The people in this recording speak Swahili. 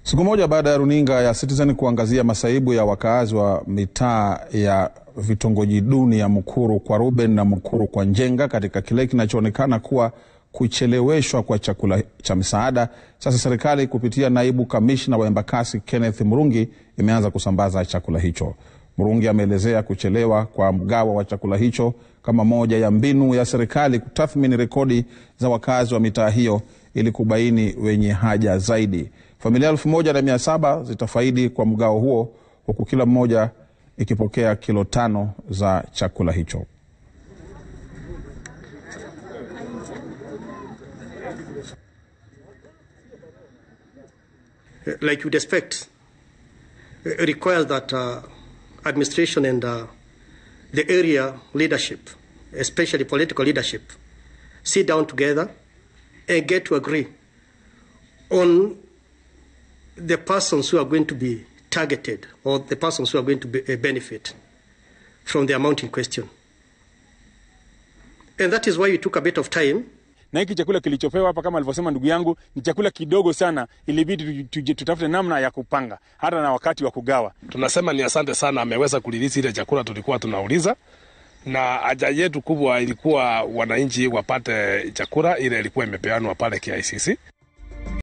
Siku moja baada ya runinga ya Citizen kuangazia masaibu ya wakaazi wa mitaa ya vitongoji duni ya Mukuru kwa Ruben na Mukuru kwa Njenga katika kile kinachoonekana kuwa kucheleweshwa kwa chakula cha misaada, sasa serikali kupitia naibu kamishna wa Embakasi Kenneth Murungi imeanza kusambaza chakula hicho. Murungi ameelezea kuchelewa kwa mgawo wa chakula hicho kama moja ya mbinu ya serikali kutathmini rekodi za wakazi wa mitaa hiyo ili kubaini wenye haja zaidi. Familia elfu moja na mia saba zitafaidi kwa mgao huo huku kila mmoja ikipokea kilo tano za chakula hicho. like you'd expect, uh, requires that uh, administration and uh, the area leadership, especially political leadership, sit down together and get to agree on the persons who are going to be targeted or the persons who are going to be, uh, benefit from the amount in question. And that is why it took a bit of time na hiki chakula kilichopewa hapa kama alivyosema ndugu yangu ni chakula kidogo sana, ilibidi tutafute namna ya kupanga hata na wakati wa kugawa. Tunasema ni asante sana, ameweza kulilisi ile chakula tulikuwa tunauliza, na haja yetu kubwa ilikuwa wananchi wapate chakula, ile ilikuwa imepeanwa pale KICC.